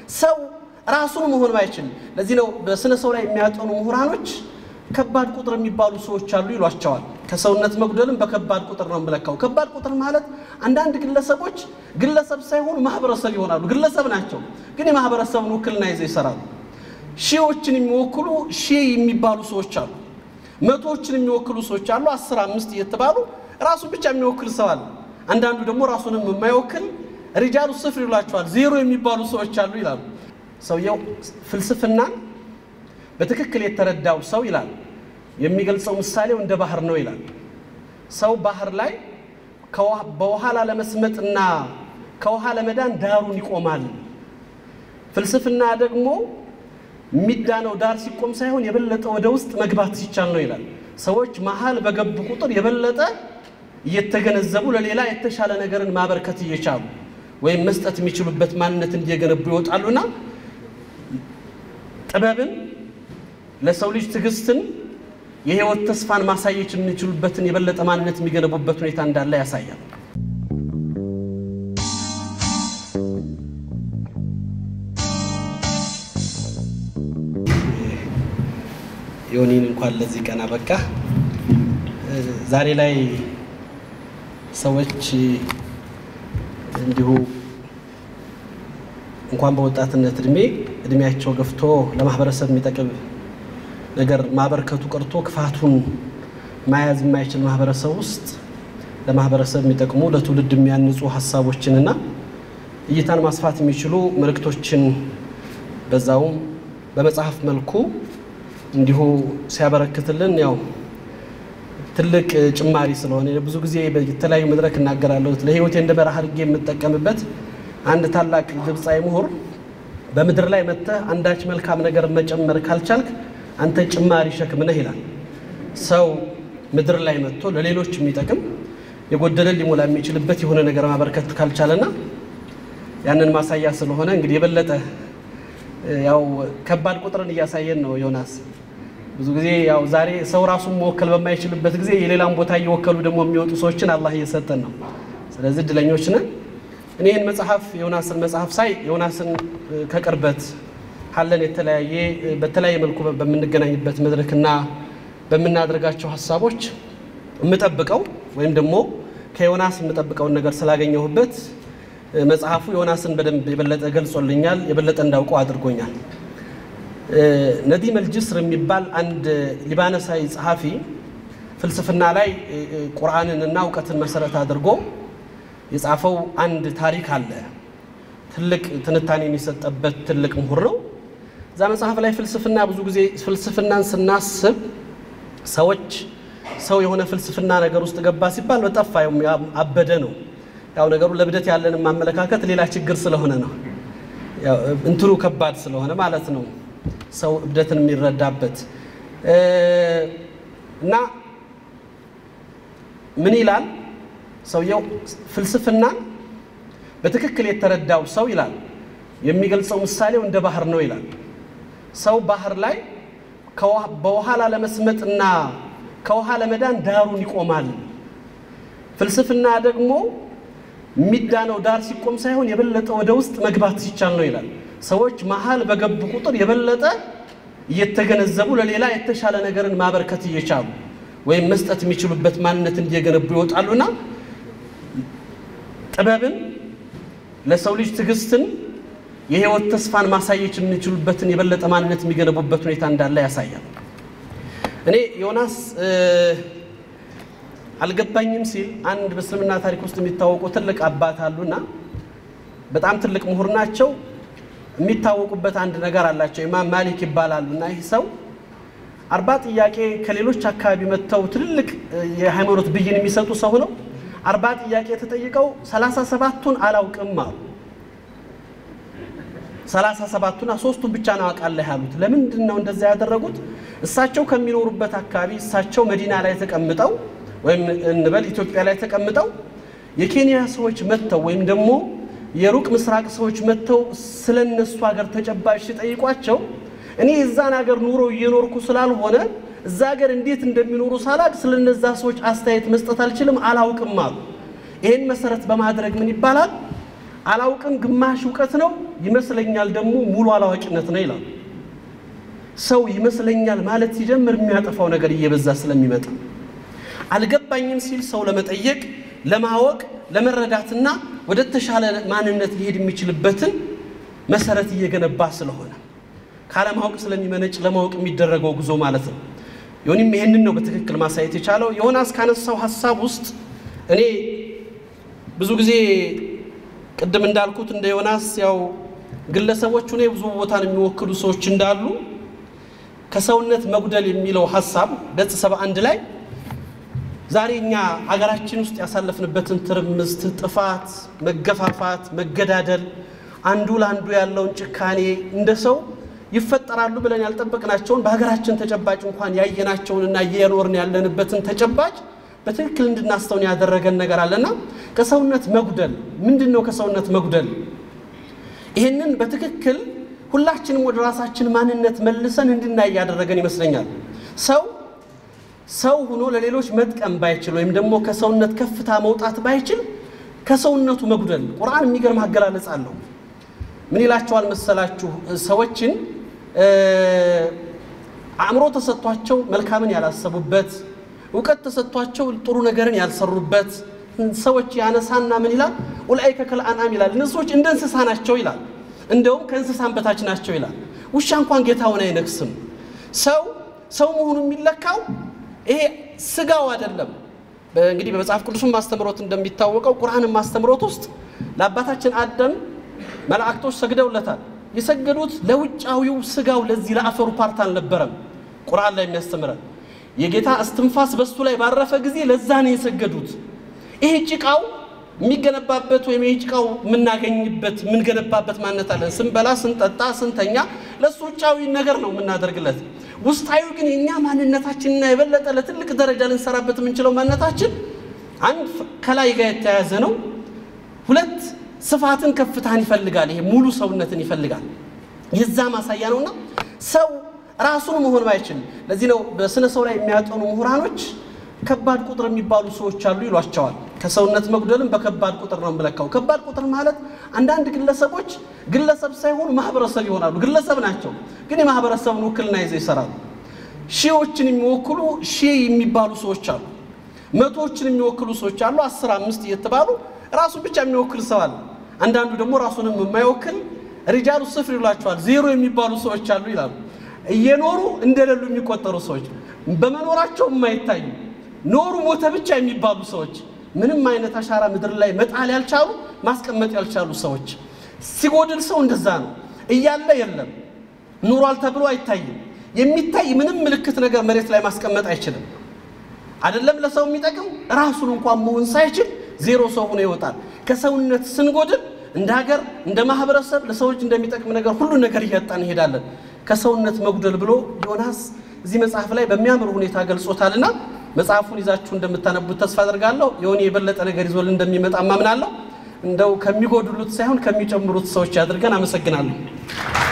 ሰው ራሱን መሆን ባይችል፣ ለዚህ ነው በስነ ሰው ላይ የሚያጠኑ ምሁራኖች ከባድ ቁጥር የሚባሉ ሰዎች አሉ ይሏቸዋል። ከሰውነት መጉደልም በከባድ ቁጥር ነው የምለካው። ከባድ ቁጥር ማለት አንዳንድ ግለሰቦች ግለሰብ ሳይሆኑ ማህበረሰብ ይሆናሉ። ግለሰብ ናቸው፣ ግን የማህበረሰብን ውክልና ይዘው ይሰራሉ። ሺዎችን የሚወክሉ ሺህ የሚባሉ ሰዎች አሉ። መቶዎችን የሚወክሉ ሰዎች አሉ። አስር አምስት እየተባሉ ራሱን ብቻ የሚወክል ሰው አለ። አንዳንዱ ደግሞ ራሱንም የማይወክል ሪጃሉ ስፍር ይሏቸዋል። ዜሮ የሚባሉ ሰዎች አሉ ይላሉ። ሰውየው ፍልስፍናን በትክክል የተረዳው ሰው ይላል የሚገልጸው ምሳሌው እንደ ባህር ነው ይላል። ሰው ባህር ላይ በውሃ ላለመስመጥና ከውሃ ለመዳን ዳሩን ይቆማል። ፍልስፍና ደግሞ የሚዳነው ዳር ሲቆም ሳይሆን የበለጠ ወደ ውስጥ መግባት ሲቻል ነው ይላል። ሰዎች መሀል በገቡ ቁጥር የበለጠ እየተገነዘቡ ለሌላ የተሻለ ነገርን ማበርከት እየቻሉ ወይም መስጠት የሚችሉበት ማንነትን እየገነቡ ይወጣሉና ጥበብን ለሰው ልጅ ትዕግስትን የህይወት ተስፋን ማሳየት የሚችሉበትን የበለጠ ማንነት የሚገነቡበት ሁኔታ እንዳለ ያሳያል። ዮኒን እንኳን ለዚህ ቀን አበቃ። ዛሬ ላይ ሰዎች እንዲሁ እንኳን በወጣትነት እድሜ እድሜያቸው ገፍቶ ለማህበረሰብ የሚጠቅም ነገር ማበርከቱ ቀርቶ ክፋቱን መያዝ የማይችል ማህበረሰብ ውስጥ ለማህበረሰብ የሚጠቅሙ ለትውልድ የሚያንጹ ሀሳቦችንና እይታን ማስፋት የሚችሉ መልእክቶችን በዛውም በመጽሐፍ መልኩ እንዲሁ ሲያበረክትልን ያው ትልቅ ጭማሪ ስለሆነ ብዙ ጊዜ የተለያዩ መድረክ እናገራለሁ። ለህይወቴ እንደ በረሃ አድርጌ የምጠቀምበት አንድ ታላቅ ግብፃዊ ምሁር በምድር ላይ መጥተህ አንዳች መልካም ነገር መጨመር ካልቻልክ አንተ ጭማሪ ሸክም ነህ ይላል። ሰው ምድር ላይ መጥቶ ለሌሎች የሚጠቅም የጎደለ ሊሞላ የሚችልበት የሆነ ነገር ማበርከት ካልቻለና ያንን ማሳያ ስለሆነ እንግዲህ የበለጠ ያው ከባድ ቁጥርን እያሳየን ነው ዮናስ። ብዙ ጊዜ ያው ዛሬ ሰው ራሱን መወከል በማይችልበት ጊዜ የሌላን ቦታ እየወከሉ ደግሞ የሚወጡ ሰዎችን አላህ እየሰጠን ነው። ስለዚህ እድለኞች ነን። እኔ ይህን መጽሐፍ ዮናስን መጽሐፍ ሳይ ዮናስን ከቅርበት ካለን የተለያየ በተለያየ መልኩ በምንገናኝበት መድረክና በምናደርጋቸው ሀሳቦች የምጠብቀው ወይም ደግሞ ከዮናስ የምጠብቀውን ነገር ስላገኘሁበት መጽሐፉ ዮናስን በደንብ የበለጠ ገልጾልኛል፣ የበለጠ እንዳውቀው አድርጎኛል። ነዲም አልጅስር የሚባል አንድ ሊባኖሳዊ ጸሐፊ ፍልስፍና ላይ ቁርአንን እና እውቀትን መሰረት አድርጎ የጻፈው አንድ ታሪክ አለ። ትልቅ ትንታኔን የሰጠበት ትልቅ ምሁር ነው። እዛ መጽሐፍ ላይ ፍልስፍና ብዙ ጊዜ ፍልስፍናን ስናስብ ሰዎች ሰው የሆነ ፍልስፍና ነገር ውስጥ ገባ ሲባል በጠፋ አበደ ነው። ያው ነገሩ ለብደት ያለንን ማመለካከት ሌላ ችግር ስለሆነ ነው። እንትኑ ከባድ ስለሆነ ማለት ነው። ሰው እብደትን የሚረዳበት እና ምን ይላል ሰውየው ፍልስፍናን በትክክል የተረዳው ሰው ይላል የሚገልጸው ምሳሌው እንደ ባህር ነው ይላል። ሰው ባህር ላይ በውሃ ላለመስመጥና ከውሃ ለመዳን ዳሩን ይቆማል። ፍልስፍና ደግሞ የሚዳነው ዳር ሲቆም ሳይሆን የበለጠ ወደ ውስጥ መግባት ሲቻል ነው ይላል። ሰዎች መሀል በገቡ ቁጥር የበለጠ እየተገነዘቡ ለሌላ የተሻለ ነገርን ማበርከት እየቻሉ ወይም መስጠት የሚችሉበት ማንነትን እየገነቡ ይወጣሉና ጥበብን ለሰው ልጅ ትዕግስትን የህይወት ተስፋን ማሳየት የሚችሉበትን የበለጠ ማንነት የሚገነቡበት ሁኔታ እንዳለ ያሳያል። እኔ ዮናስ አልገባኝም ሲል አንድ በእስልምና ታሪክ ውስጥ የሚታወቁ ትልቅ አባት አሉና በጣም ትልቅ ምሁር ናቸው። የሚታወቁበት አንድ ነገር አላቸው። ኢማም ማሊክ ይባላሉ እና ይህ ሰው አርባ ጥያቄ ከሌሎች አካባቢ መጥተው ትልልቅ የሃይማኖት ብይን የሚሰጡ ሰው ነው። አርባ ጥያቄ ተጠይቀው ሰላሳ ሰባቱን አላውቅም አሉ። ሰላሳ ሰባቱና ሶስቱን ብቻ ነው አውቃለሁ ያሉት። ለምንድን ነው እንደዛ ያደረጉት? እሳቸው ከሚኖሩበት አካባቢ እሳቸው መዲና ላይ ተቀምጠው ወይም እንበል ኢትዮጵያ ላይ ተቀምጠው የኬንያ ሰዎች መጥተው ወይም ደግሞ የሩቅ ምስራቅ ሰዎች መጥተው ስለ እነሱ ሀገር ተጨባጭ ሲጠይቋቸው እኔ የዛን ሀገር ኑሮ እየኖርኩ ስላልሆነ እዛ ሀገር እንዴት እንደሚኖሩ ሳላቅ ስለ እነዛ ሰዎች አስተያየት መስጠት አልችልም፣ አላውቅም አሉ። ይህን መሰረት በማድረግ ምን ይባላል? አላውቅም ግማሽ እውቀት ነው ይመስለኛል ደግሞ ሙሉ አላዋቂነት ነው ይላሉ። ሰው ይመስለኛል ማለት ሲጀምር የሚያጠፋው ነገር እየበዛ ስለሚመጣ አልገባኝም ሲል ሰው ለመጠየቅ ለማወቅ ለመረዳትና ወደ ተሻለ ማንነት ሊሄድ የሚችልበትን መሰረት እየገነባ ስለሆነ ካለማወቅ ስለሚመነጭ ለማወቅ የሚደረገው ጉዞ ማለት ነው። ዮኒም ይሄንን ነው በትክክል ማሳየት የቻለው። ዮናስ ካነሳው ሀሳብ ውስጥ እኔ ብዙ ጊዜ ቅድም እንዳልኩት እንደ ዮናስ ያው ግለሰቦች ሁኔ ብዙ ቦታን የሚወክሉ ሰዎች እንዳሉ ከሰውነት መጉደል የሚለው ሀሳብ ገጽ ሰባ አንድ ላይ ዛሬ እኛ ሀገራችን ውስጥ ያሳለፍንበትን ትርምስት፣ ጥፋት፣ መገፋፋት፣ መገዳደል አንዱ ለአንዱ ያለውን ጭካኔ እንደ ሰው ይፈጠራሉ ብለን ያልጠበቅናቸውን በሀገራችን ተጨባጭ እንኳን ያየናቸውንና እየኖርን ያለንበትን ተጨባጭ በትክክል እንድናስተውን ያደረገን ነገር አለና ከሰውነት መጉደል ምንድን ነው? ከሰውነት መጉደል ይህንን በትክክል ሁላችንም ወደ ራሳችን ማንነት መልሰን እንድናይ ያደረገን ይመስለኛል። ሰው ሰው ሆኖ ለሌሎች መጥቀም ባይችል ወይም ደግሞ ከሰውነት ከፍታ መውጣት ባይችል ከሰውነቱ መጉደል ቁርአን የሚገርም አገላለጽ አለው። ምን ይላቸዋል መሰላችሁ? ሰዎችን አእምሮ ተሰጥቷቸው መልካምን ያላሰቡበት፣ እውቀት ተሰጥቷቸው ጥሩ ነገርን ያልሰሩበት ሰዎች ያነሳና ምን ይላል? ኡላኢከ ከልአንዓም ይላል። እነዚህ ሰዎች እንደ እንስሳ ናቸው ይላል። እንደውም ከእንስሳን በታች ናቸው ይላል። ውሻ እንኳን ጌታውን አይነክስም። ሰው ሰው መሆኑ የሚለካው ይሄ ስጋው አይደለም። እንግዲህ በመጽሐፍ ቅዱስም ማስተምሮት እንደሚታወቀው ቁርአንም ማስተምሮት ውስጥ ለአባታችን አደም መላእክቶች ሰግደውለታል። የሰገዱት ለውጫዊው ስጋው ለዚህ ለአፈሩ ፓርት አልነበረም። ቁርአን ላይ የሚያስተምረን የጌታ እስትንፋስ በሱ ላይ ባረፈ ጊዜ ለዛ ነው የሰገዱት። ይሄ ጭቃው የሚገነባበት ወይም ይሄ ጭቃው የምናገኝበት የምንገነባበት ማንነት አለን። ስንበላ፣ ስንጠጣ፣ ስንተኛ ለእሱ ውጫዊ ነገር ነው የምናደርግለት። ውስጣዊ ግን የእኛ ማንነታችንና የበለጠ ለትልቅ ደረጃ ልንሰራበት የምንችለው ማንነታችን አንድ ከላይ ጋር የተያያዘ ነው። ሁለት ስፋትን ከፍታን ይፈልጋል። ይሄ ሙሉ ሰውነትን ይፈልጋል። የዛ ማሳያ ነውና ሰው ራሱን መሆን ባይችል፣ ለዚህ ነው በስነ ሰው ላይ የሚያጠኑ ምሁራኖች ከባድ ቁጥር የሚባሉ ሰዎች አሉ ይሏቸዋል። ከሰውነት መጉደልም በከባድ ቁጥር ነው የምለካው። ከባድ ቁጥር ማለት አንዳንድ ግለሰቦች ግለሰብ ሳይሆኑ ማህበረሰብ ይሆናሉ። ግለሰብ ናቸው፣ ግን የማህበረሰብን ውክልና ይዘው ይሰራሉ። ሺዎችን የሚወክሉ ሺህ የሚባሉ ሰዎች አሉ። መቶዎችን የሚወክሉ ሰዎች አሉ። አስር አምስት እየተባሉ ራሱን ብቻ የሚወክል ሰው አለ። አንዳንዱ ደግሞ ራሱንም የማይወክል ሪጃሉ ስፍር ይሏቸዋል። ዜሮ የሚባሉ ሰዎች አሉ ይላሉ። እየኖሩ እንደሌሉ የሚቆጠሩ ሰዎች፣ በመኖራቸው የማይታዩ ኖሩ ሞተ ብቻ የሚባሉ ሰዎች፣ ምንም አይነት አሻራ ምድር ላይ መጣል ያልቻሉ ማስቀመጥ ያልቻሉ ሰዎች። ሲጎድል ሰው እንደዛ ነው። እያለ የለም ኑሯል ተብሎ አይታይም። የሚታይ ምንም ምልክት ነገር መሬት ላይ ማስቀመጥ አይችልም። አይደለም ለሰው የሚጠቅም ራሱን እንኳን መሆን ሳይችል ዜሮ ሰው ሆኖ ይወጣል። ከሰውነት ስንጎድል እንደ ሀገር፣ እንደ ማህበረሰብ ለሰዎች እንደሚጠቅም ነገር ሁሉ ነገር እያጣን እንሄዳለን። ከሰውነት መጉደል ብሎ ዮናስ እዚህ መጽሐፍ ላይ በሚያምር ሁኔታ ገልጾታልና መጽሐፉን ይዛችሁ እንደምታነቡት ተስፋ አደርጋለሁ። የሆነ የበለጠ ነገር ይዞልን እንደሚመጣ ማምናለሁ። እንደው ከሚጎድሉት ሳይሆን ከሚጨምሩት ሰዎች ያድርገን። አመሰግናለሁ።